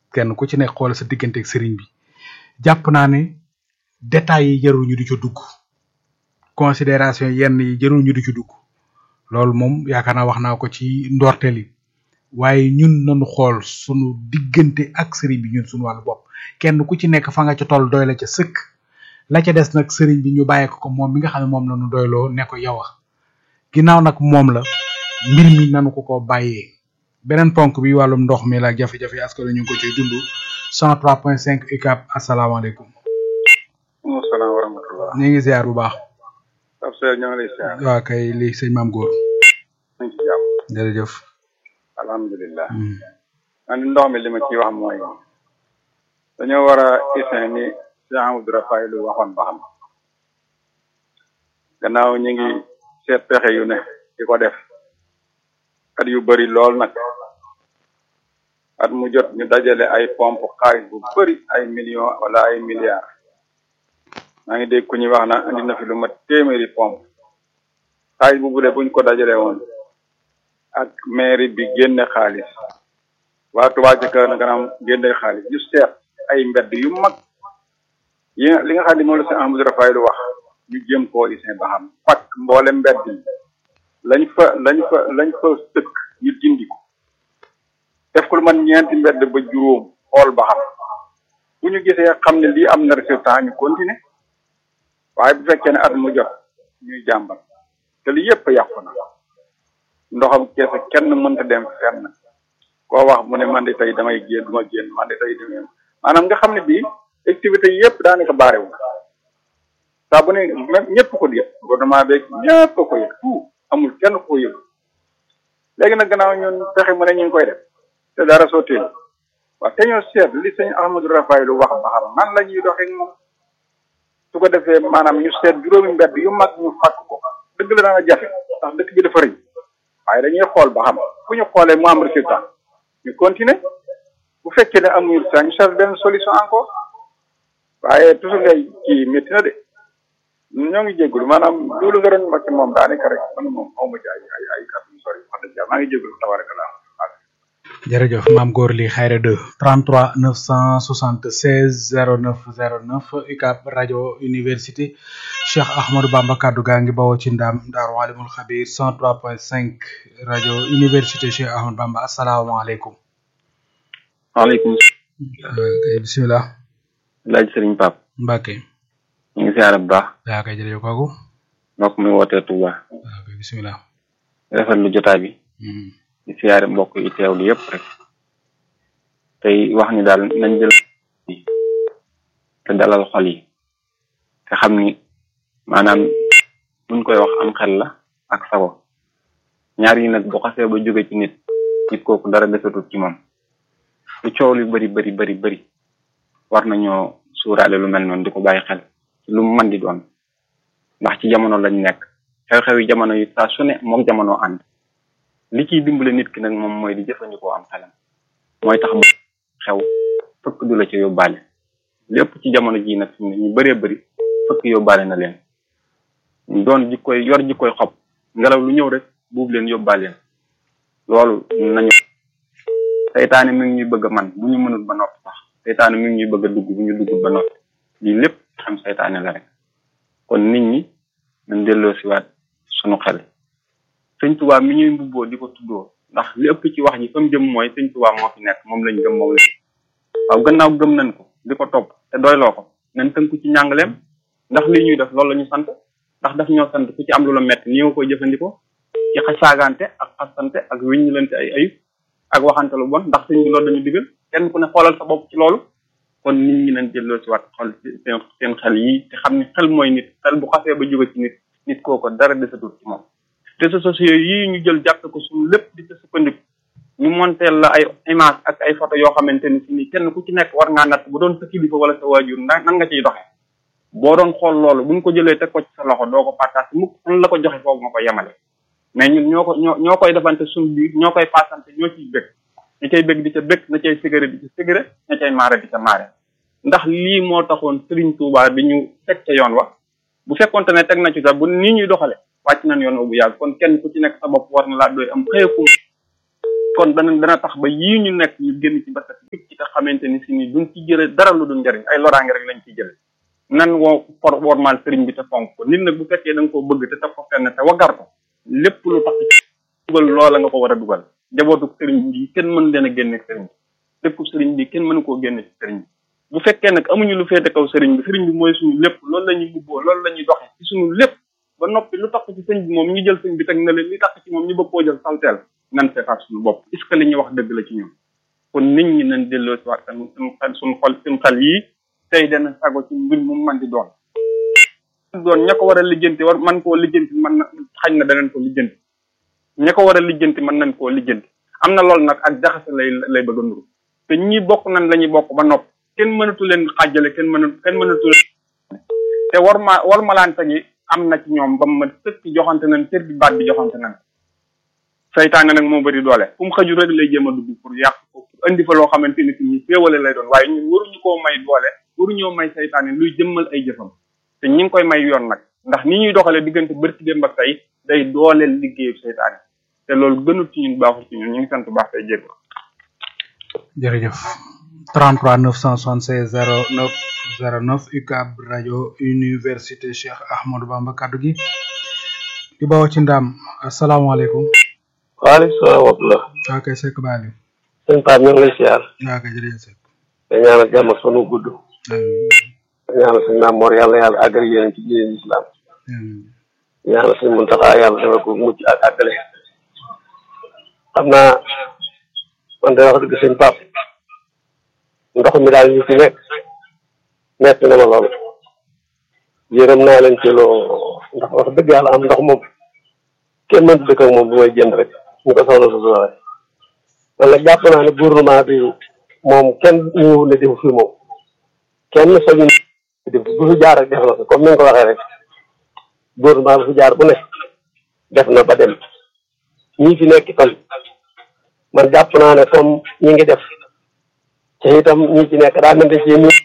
kenn ku ci nekk xoolal sa diggante ak sëriñ bi jàpp naa ne détails yi jarul ñu di ci dugg considération yenn yi jarul ñu di ci dugg loolu moom yaakaar naa wax naa ko ci ndorteel yi waaye ñun nañu xool sunu diggante ak sëriñ bi ñun sunu wàllu bopp kenn ku ci nekk fa nga ca toll doy la ca sëkk la ca des nag sëriñ bi ñu bàyyee ko ko moom mi nga xam ne moom la ñu doyloo ne ko yow a ginnaaw nag moom la mbir mi nanu ko ko bàyyee beneen ponk bi wàllum ndox mi la jafe-jafe askan wi ñu ngi ko ciy dund 103.5 UCAB asalaamaaleykum. maaleykum salaam wa rahmatulah. ñu ngi ziar bu baax. ab seer ñoo ngi lay ziar. waaw kay lii sëñ maam góor. ñu ngi ci jàmm. jërëjëf. alhamdulilah. man ndox mi li ma ciy wax mooy dañoo war a isin ni Cheikh Amadou Rafaay lu waxoon ba xam gannaaw ñu ngi seet pexe yu ne di ko def at yu bari lool nag at mu jot ñu dajale ay pompe xaalis bu bari ay millions wala ay milliards maa ngi dégg ku ñuy wax na andi na fi lu mat téeméeri pompe xaalis bu bu dee buñ ko dajale woon ak mairie bi génne xaalis waa Touba ca kanam kanam génne xaalis ñu seet ay mbedd yu mag yi li nga xam ne moom la sëñ Ahmadou Rafaay lu wax ñu jëm koo isin ba xam pak mboole mbedd yi lañ fa lañ fa lañ fa tëkk ñu dindi ko def ko lu man ñeenti mbedd ba juróom xool ba xam bu ñu gisee xam ne lii am na résultat ñu continuer waaye bu fekkee ne at mu jot ñuy jàmbat te li yëpp yàqu na ndoxam keese kenn mënta dem fenn koo wax mu ne man de tey damay génn du ma génn man de tey damay maanaam nga xam ne bii activité yëpp daanaka baarewu saa bu ne même ñëpp ko yëg gouvernement beeg ñëpp ko yëg tout amul kenn ko yëg léegi nag gannaaw ñun pexe mu ne ñu ngi koy def te dara sotteel waaw te ñoo seet li sëñ Ahmadou Rafaay lu wax ba xam nan la ñuy doxee moom su ko defee maanaam ñu seet juróomi mbedd yu mag ñu fàkk ko dëgg la dana jafe ndax dëkk bi dafa rëy waaye dañuy xool ba xam fu ñu xoolee mu am résultat ñu continuer bu fekkee ne amuñu résultat ñu cherche benn solution encore waaye toujours ngay kii métti na de ñoo ngi jégalu maanaam loolu nga doon wax ci moom daanaka rek man moom xaw ma ci ay ay ay kàddu yu sori wax dëgg yàlla maa ngi jégalu tabarakallah jërëjëf maam góor li xayra 2 33 976 09 09 UCAB rajo université Cheikh Ahmadou Bamba kaddu gaa ngi bawoo ci ndam Daaru Alimul Xabir 103.5 rajo université Cheikh Ahmadou Bamba asalaamaaleykum. waaleykum. kay bisimilah. laaj Serigne Pape. Mbacke. ñu ngi siyaare bu baax. yaa kay jërëjëf kooku. mbokk mi wootee Touba. waaw kay bisimilah. rafetlu jotaay bi. di siyaare mbokk yi teewlu yëpp rek. tey wax ni daal nañ jël te dalal xol yi. te xam ni maanaam buñ koy wax am xel la ak sago. ñaar yi nag bu xasee ba jóge ci nit. nit kooku dara desatul ci moom. lu coow lu bari bari bari bari war nañoo suuraale lu mel noonu di ko bàyyi xel ci lu mu mën di doon ndax ci jamono lañ nekk xew-xewi jamono yi saa su ne moom jamono ànd li ciy dimbale nit ki nag moom mooy di jëfandikoo am xelam mooy tax mu xew fëkk du la ca yóbbaale lépp ci jamono ji nag fi mu ne ñu bëree bëri fëkk yóbbaale na leen doon jikkoy yor jikkoy xob ngelaw lu ñëw rek buub leen yóbbaaleen loolu nañu seytaane mi ngi ñuy bëgg a man bu ñu mënul ba noppi sax seytaane mi ngi ñuy bëgg a dugg bu ñu duggul ba noppi lii lépp xam seytaane la rek kon nit ñi nañ delloo siwaat sunu xel sëñ Tuubaa mi ñuy mbubboo di ko tuddoo ndax li ëpp ci wax ji fa mu jëm mooy sëñ Tuubaa moo fi nekk moom lañ gëm moom lañ waaw gannaaw gëm nañ ko di ko topp te doyloo ko nañ tënku ci njàngaleem ndax lii ñuy def loolu la ñu sant ndax daf ñoo sant ku ci am lu la metti nii nga koy jëfandikoo ci xasaagante ak xasante ak wiññilante ay ayib ak waxante lu bon ndax sëñ bi loolu dañu digal kenn ku ne xoolal sa bopp ci loolu kon nit ñi nañ jëlloo si waat xol seen seen xel yi te xam ne xel mooy nit xel bu xasee ba jóge ci nit nit kooko dara desatul ci moom réseaux sociaux yii ñu jël jàpp ko suñu lépp di ca sukkandiku ñu monteel la ay image ak ay photo yoo xamante ni si ni kenn ku ci nekk war ngaa natt bu doon sa kilifa wala sa waajur nan nga ciy doxee boo doon xool loolu buñ ko jëlee teg ko ci sa loxo doo ko partage mukk fan la ko joxe foofu nga ko yemale mais ñun ñoo ko ñoo ñoo koy defante suñu biir ñoo koy paasante ñoo ciy bëgg ña cay bëgg di ca bëgg na cay sigare di ca sigare ña cay maare di ca maare ndax lii moo taxoon Serigne Touba bi ñu teg ca yoon wa bu fekkonte ne teg na ci sax bu nii ñuy doxale wàcc nañ yoon wa bu yàgg kon kenn ku ci nekk sa bopp war na laa doy am xëyakum kon dana dana tax ba yii ñu nekk ñu génn ci ba set ci te xamante ni si ni duñ ci jële dara lu dul njëriñ ay loraange rek lañ ciy jële nan woo for wormaal sëriñ bi te fonk ko nit nag bu fekkee da nga koo bëgg te teg ko fenn te waggar ko lépp lu tax ci dugal loola nga ko war a dugal jabootu sëriñ bi kenn mën leen a génne sëriñ bi dëkku sëriñ bi kenn mënu koo génne ci sëriñ bi bu fekkee nag amuñu lu féete kaw sëriñ bi sëriñ bi mooy suñu lépp loolu la ñuy bubboo loolu la ñuy doxe ci suñu lépp ba noppi lu tax ci sëñ bi moom ñu jël sëñ bi teg na leen li tax ci moom ñu bëgg koo jël salteel nan seetaat suñu bopp est ce que li ñuy wax dëgg la ci ñun kon nit ñi nañ delloo si waat suñu xel suñu xol suñu xel yii tey dana sago ci mbir mu man di doon doon ña ko war a lijjanti war man koo lijjanti man na xañ na danañ ko lijjanti ña ko war a lijjanti mën nañ koo lijjanti am na loolu nag ak jaxase lay lay bëgg a nuru te ñi bokk nañ la ñuy bokk ba nopp kenn mënatu leen xàjjale kenn mënatu kenn mënatu leen te war ma war malante gi am na ci ñoom ba ma sëkk joxante nañ cër bi baat bi joxante nañ saytaane nag moo bëri doole fu mu xëju rek lay jéem a dugg pour yàq ko pour indi fa loo xamante ni si ñu féewale lay doon waaye ñun waruñu koo may doole waruñoo may saytaane luy jëmmal ay jëfam te ñi ngi koy may yoon nag ndax ni ñuy doxalee diggante bërki démb ak tey day dooleel liggéeyu saytaane te loolu gënul ci ñun baaxul ci ñun ñu ngi sant bu baax tey jégg jërëjëf 33 976 09 09 UCAB rajo université Cheikh Ahmadou Bamba kaddu gi di bawoo ci ndam asalaamaaleykum waaleykum salaam wa rahmatulah. waa kay Seck Baali sëñ Pape ñu ngi lay siyaar. waa kay jërëjëf Seck te ñaanal jàmm ak sunu gudd. te ñaanal sëñ Maam Mor yàlla yàlla àggal yéen ci diine islam. ñaanal sëñ Muntaxa yàlla defal ko mucc ak àggale. xam naa man de wax dëgg sëñ Pape ndox mi daal ñu ci nekk metti na ma lool. yërëm naa leen ci loo ndax wax dëgg yàlla am ndox moom kenn mënut dëkk ak moom bu may jënd rek ñu ko soxla sa soxla man nag jàpp naa ne gouvernement bi moom kenn ñu ne defu fi moom kenn sañu def bu fi jaar rek def na ko comme ni nga ko waxee rek gouvernement bu fi jaar bu ne def na ba dem ñii fi nekk itam man jàpp naa ne comme ñi ngi def te itam ñi ci nekk daa mel ne ci ñu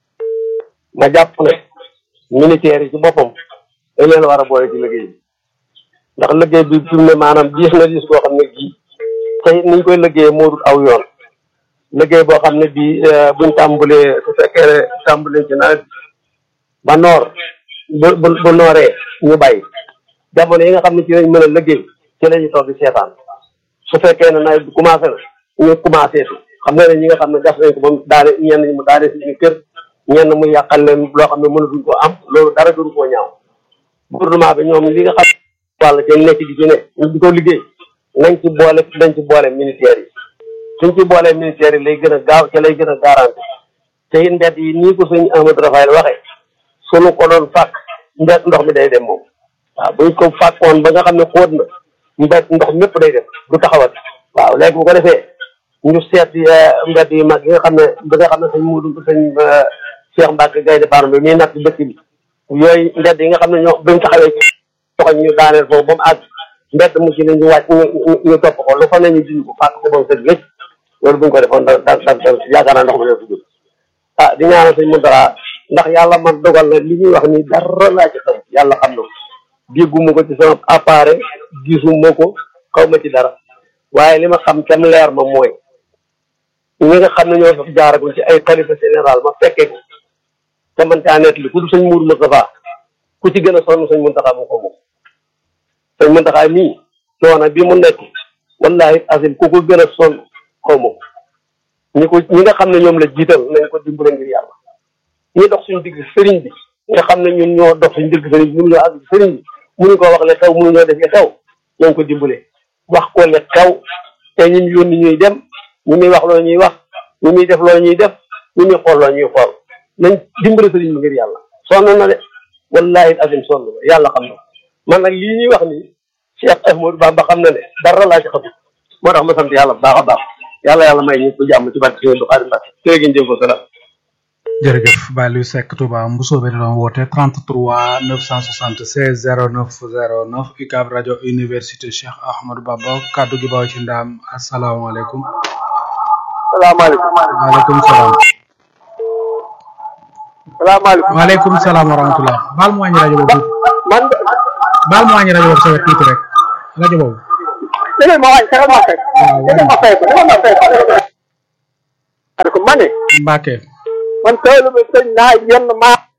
ma jàpp ne militaires yi ci boppam dañ leen war a boole ci liggéey bi ndax liggéey bi fi mu ne maanaam diis na diis boo xam ne bii tey niñ koy liggéeyee moo dul aw yoon liggéey boo xam ne bii buñ tàmbalee su fekkee ne tàmbalee ci nawet ba noor bu bu bu nooree ñu bàyyi jamono yi nga xam ne ci lañ mën a liggéey ci la ñu toog di seetaan su fekkee ne nawet bi commencé na ñu commencé si xam nga ne ñi nga xam ne gas nañ ko ba mu daane ñenn ñi mu daane si ñu kër ñenn mu yàqal leen loo xam ne mënatuñ koo am loolu dara gënu koo ñaaw gouvernement bi ñoom li nga xam wàll te nekk di ci ne ñu di ko liggéey nañ ci boole nañ ci boole ministères yi suñ ci boole ministères yi lay gën a gaaw ca lay gën a garanti te it mbedd yi nii ko suñ Amadou Rafael waxee suñu ko doon fàkk mbedd ndox mi day dem moom waaw buñ ko fàkkoon ba nga xam ne xóot na mbedd ndox mépp day dem du taxawat waaw léegi bu ko defee ñu seet mbedd yi mag yi nga xam ne bi nga xam ne sañ muudu sañ Cheikh Mbacke Gaynde Fatma bi muy natt dëkk bi yooyu mbedd yi nga xam ne ñoo buñ taxawee ci toxoñ ñu daaneel foofu ba mu àgg mbedd mu ci ne ñu wàcc ñu ñu topp ko lu fa ne ñu dindi ko fàkk ko ba mu sëdd wécc loolu buñ ko defoon da da da yaakaar naa ndox mi def dugg ah di ñaanal sëñ Mountakha ndax yàlla man dogal na li ñuy wax ni dara laa ci xam yàlla xam na ko dégguma ko ci sama appareil gisuma ko xaw ma ci dara waaye li ma xam tam leer ma mooy ñi nga xam ne ñoo fi jaaragul ci ay xalifa général ma fekkee ko te man caa nekk li ku du sëñ Mourou Moustapha ku ci gën a sonn sëñ Mountakha mu ko moom sëñ Mountakha mii coono bi mu nekk wallahi asim ku ko gën a sonn xaw ma ñi ko ñi nga xam ne ñoom la jiital nañ ko dimbale ngir yàlla ñi dox suñu digg sëriñ bi nga xam ne ñun ñoo dox suñu digg sëriñ bi mënuñoo àgg sëriñ bi mënuñu ko wax le xew mënuñoo def le xew nañ ko dimbale wax ko le xew te ñu yónni ñuy dem ñu muy wax loo ñuy wax ñu muy def loo ñuy def ñu muy xool loo ñuy xool nañ dimbale sëriñ bi ngir yàlla sonn na de wallahi asim sonn na yàlla xam na man nag lii ñuy wax nii Cheikh Ahmadou Bamba xam na ne dara laa ci xam moo tax ma sant yàlla bu baax a baax yàlla yàlla may ñu ko jàmm ci barke Sëriñ Xaadim Mbàkke jërë ngeen jëf ko salaam jërëjëf Baliou Seck Touba Mbusoobe di doon woote 33 976 09 09 UCAB rajo université Cheikh Ahmadou Bamba kaddu gi baaw ci ndaam asalaamaaleykum salaamaaleykum waaleykum salaam salaamaaleykum waaleykum salaam wa rahmatullah baal mu wàññi rajo boobu man baal mu wàññi rajo boobu sa wet tuuti rek rajo boobu dégg ma wàññi fexe ma fay dégg ma fay ko dégg ma fay ko ko ma ne Mbacke man taalibe sëñ naa yenn maa